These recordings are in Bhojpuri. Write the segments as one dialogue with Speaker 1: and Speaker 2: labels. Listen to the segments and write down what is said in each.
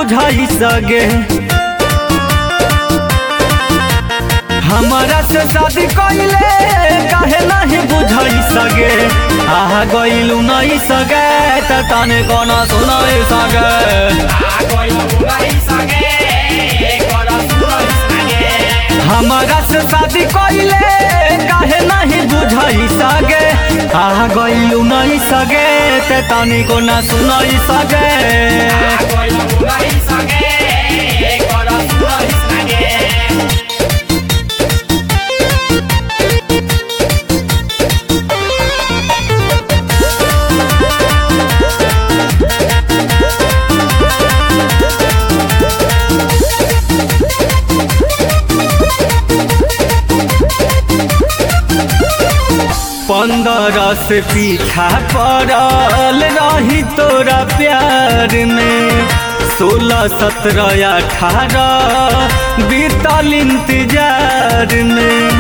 Speaker 1: बुझाई सगे हमारा से शादी कइले काहे नहीं बुझाई सगे आहा गइलू नहीं सगे त तने कोना सुनाई सगे हमारा से शादी कइले काहे नहीं बुझाई सगे आहा गइलू नहीं सगे त तने कोना सुनाई सगे पंद्रह से पीछा पड़ल रही तोरा प्यार में सोलह सत्रह अठारह बीतल इंतजार में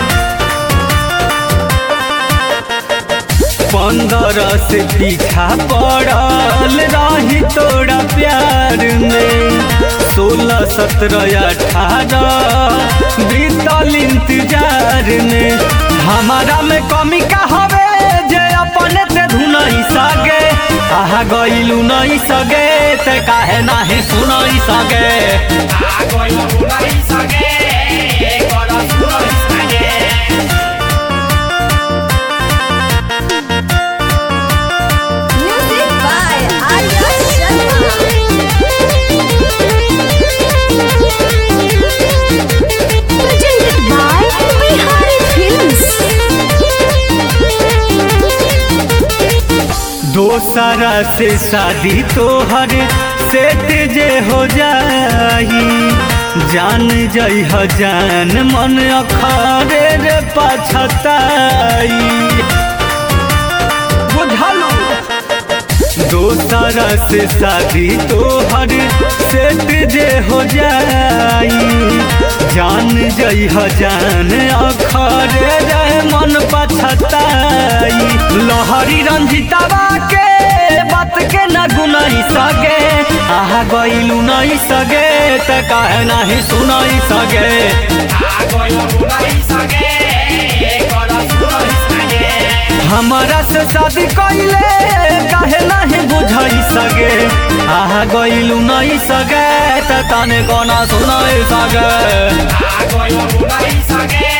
Speaker 1: पंद्रह से पीछा पड़ल रही तोरा प्यार में सोलह सत्रह अठारह बीतल इंतजार में हमारा में कमी का हवे जे अपने ते धुनई सगे आहा गइलू नहीं सगे ते काहे नाही सुनई सगे
Speaker 2: Music by Arya Sharma. Presented by Bihari Films.
Speaker 1: दोसरा से शादी तोहर सेट जे हो जाई जान जई ह जान मन अखरे रे पछताई बुझलू दोसरा से शादी तोहर सेट जे हो जाई जान जई ह जान अखरे रे मन पछताई लहरी रंजितावा के बात के न गुनाई सगे आहा गइलू नहीं सगे त काहे नाही सुनाई सगे हमारा से शादी कइले काहे नहीं बुझाई सगे आहा गइलू नहीं सगे त तने कोना सुनाई सगे
Speaker 3: Agora eu vou lá e saguei